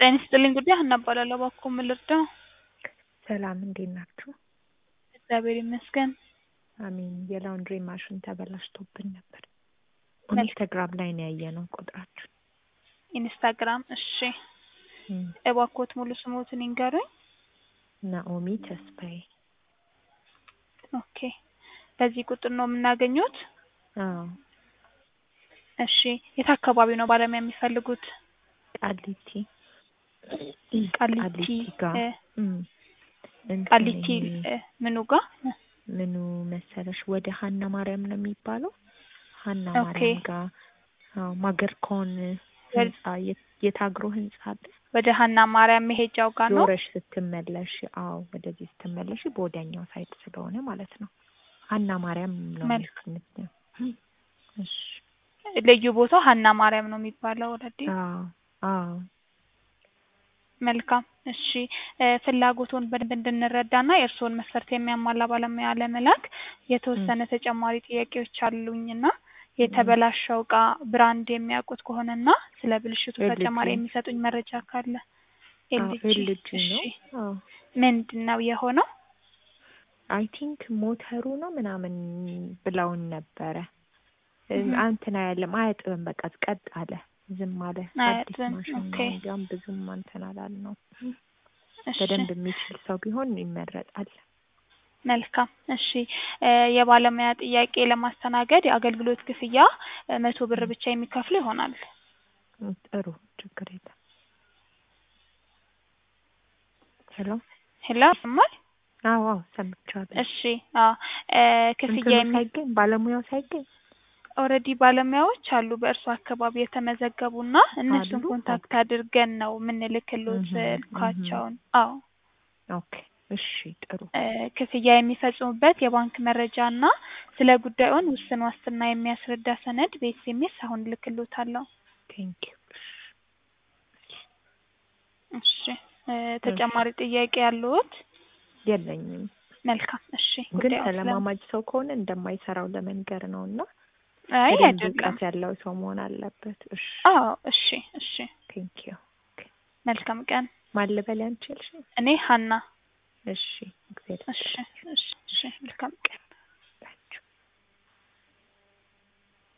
ጤና ይስጥልኝ ጉዳይ ሀና እባላለሁ። እባክዎ ምን ልርዳው? ሰላም እንዴት ናችሁ? እግዚአብሔር ይመስገን። አሜን። የላውንድሪ ማሽን ተበላሽቶብን ነበር። መልካም። ኢንስታግራም ላይ ነው ያየነው ቁጥራችሁ። ኢንስታግራም። እሺ እም፣ እባክዎት ሙሉ ስሞትን ይንገሩኝ። ናኦሚ ተስፋዬ። ኦኬ። በዚህ ቁጥር ነው የምናገኙት? አዎ፣ እሺ። የት አካባቢ ነው ባለሙያ የሚፈልጉት? ቃሊቲ ቃሊቲ ጋር እ፣ እም፣ እንትን ቃሊቲ ይሄ እ፣ ምኑ ጋር? ምኑ መሰለሽ ወደ ሀና ማርያም ነው የሚባለው። ሀና ኦኬ። ማርያም ጋር አዎ፣ ማገርኮን ህንጻ የት- የታግሮ ህንጻ አለ። ወደ ሀና ማርያም መሄጃው ጋር ነው? ዞረሽ ስትመለሽ፣ አዎ ወደዚህ ስትመለሽ በወዲያኛው ሳይድ ስለሆነ ማለት ነው። ሀና ማርያም ነው መልካም። የምትለው። እሺ። ልዩ ቦታው ሀና ማርያም ነው የሚባለው ኦልሬዲ። አዎ አዎ መልካም እሺ እ፣ ፍላጎቱን በደንብ እንድንረዳና የእርስዎን መስፈርት የሚያሟላ ባለሙያ ለመላክ የተወሰነ ተጨማሪ ጥያቄዎች አሉኝና የተበላሸው እቃ ብራንድ የሚያውቁት ከሆነና ስለ ብልሽቱ ኤልጂ። ተጨማሪ የሚሰጡኝ መረጃ ካለ። ኤልጂ ኤልጂ እሺ ነው። አዎ ምንድን ነው የሆነው? አይ ቲንክ ሞተሩ ነው ምናምን ብለውን ነበረ። እም፣ እህ። እንትን አያለም አያጥብም፣ በቃ ቀጥ አለ፣ ዝም አለ። አዲስ አያጥብም፣ ማሽን ኦኬ። ነው፣ እንዲያውም ብዙም እንትን አላልነው። እሺ በደንብ የሚችል ሰው ቢሆን ይመረጣል። መልካም እሺ እ፣ የባለሙያ ጥያቄ ለማስተናገድ የአገልግሎት ክፍያ እ፣ መቶ ብር ብቻ የሚከፍሉ ይሆናል። እም፣ ጥሩ ችግር የለም። ሄሎ ሄሎ ይሰማል? አዎ አዎ ሰምቻለሁ። እሺ አዎ እ፣ ክፍያ እንትኑ የሚ ሳይገኝ ባለሙያው ሳይገኝ ኦልሬዲ ባለሙያዎች አሉ በእርሱ አካባቢ የተመዘገቡና እነሱን አሉ? ኮንታክት አድርገን ነው የምንልክሎት እህ፣ ስልካቸውን። አዎ ኦኬ እሺ ጥሩ እ፣ ክፍያ የሚፈጽሙበት የባንክ መረጃ እና ስለ ጉዳዩን ውስን ዋስትና የሚያስረዳ ሰነድ በኤስኤምኤስ አሁን እልክሎታለሁ። ቴንክ ዩ እሺ እ፣ ተጨማሪ ጥያቄ ያለዎት? የለኝም መልካም እሺ ግን ጉዳዩን ስለ ተለማማጅ ሰው ከሆነ እንደማይሰራው ለመንገር ነው እና አይ በደንብ አይደለም። እውቀት ያለው ሰው መሆን አለበት እሺ አዎ እሺ እሺ ቴንክ ዩ መልካም ቀን። ማን ልበል አንቺ ያልሽኝ እኔ ሀና። እሺ እግዚአብሔር እሺ እሺ እሺ መልካም ቀን።